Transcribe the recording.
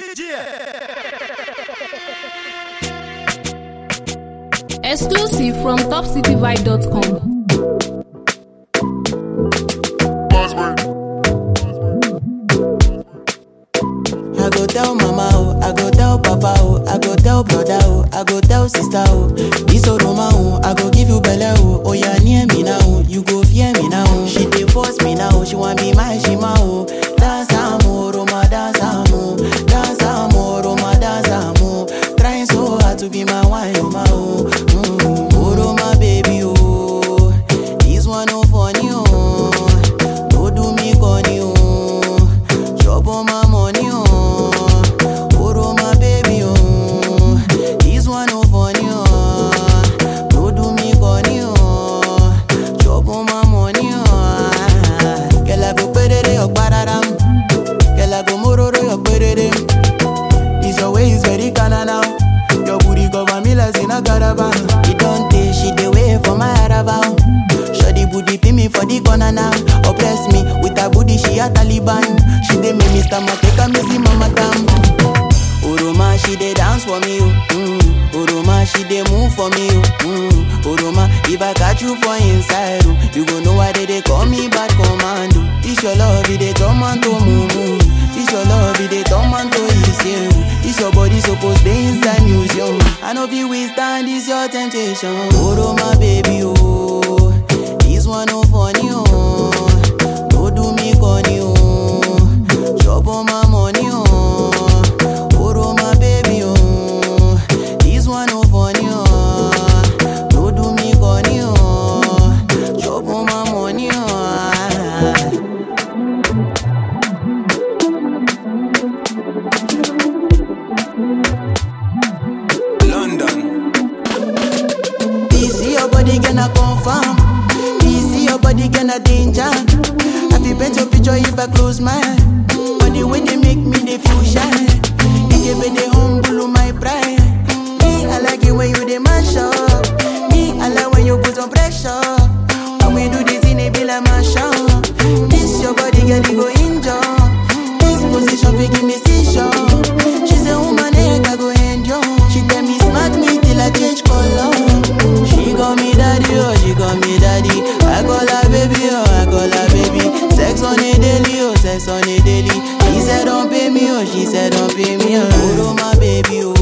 Exclusive from topcityvibe.com. I go tell mama oh, I go tell papa oh, I go tell brother oh, I go tell sister oh. This Oroma oh, I go give you belle oh. Oh yeah, near me now, oh, you go fear me now. oh. She dey force me now, oh, she want be my shima oh. Dance amo, Roma dance amo, dance amo, Roma dance amo. Trying so hard to be my wine, oh my oh. Mm. Oh Roma baby oh, this one no funny oh. No do me corny oh. Chop on my money, oh. Oro my baby, oh. This one no funny, oh. No do me corny, oh. Chop on my money, oh. Girl, I go perere your pararam. Girl, I go mororo your perere. This your way is very kinda now. Your booty cover me like in a caravan. It don't take she the way for my caravan. Shoddy booty pin me for the corner now. Oppress me with her booty, she a Taliban. She dey make me stomach take a missy mama damn. Oroma, she dey dance for me, oh. Mm. Oroma, she dey move for me, oh. Mm. Oroma, if I catch you for inside, oh, you go know why they dey call me bad commando. This your love, it dey turn man to mumu. This your love, it dey turn man to issue. This your body supposed dey inside museum. I know fi withstand this your temptation. Oroma, baby, oh. This one no funny, oh. No do me corny, oh. Chop on my money, oh. Oro my baby, oh. This one no funny, oh. No do me corny, oh. Chop on my money, oh. London. This your body gonna confirm. This your body gonna danger. I fi paint your picture if I close my eye. But the way they make me they feel shy. It give me the humble my pride. Me I like it when you dey mash up. Me I like when you put on pressure. When we do this in a be like mash up. This your body girl you go injure. This position fi give me seizure. She say woman neck I go endure. She tell me smack me till I change color. She call me daddy, oh, she call me daddy. I call her baby, oh, I call her baby. Sex on a daily, oh, sex on a daily. She said don't pay me, oh, she said don't pay me, oh. Oro my baby, oh.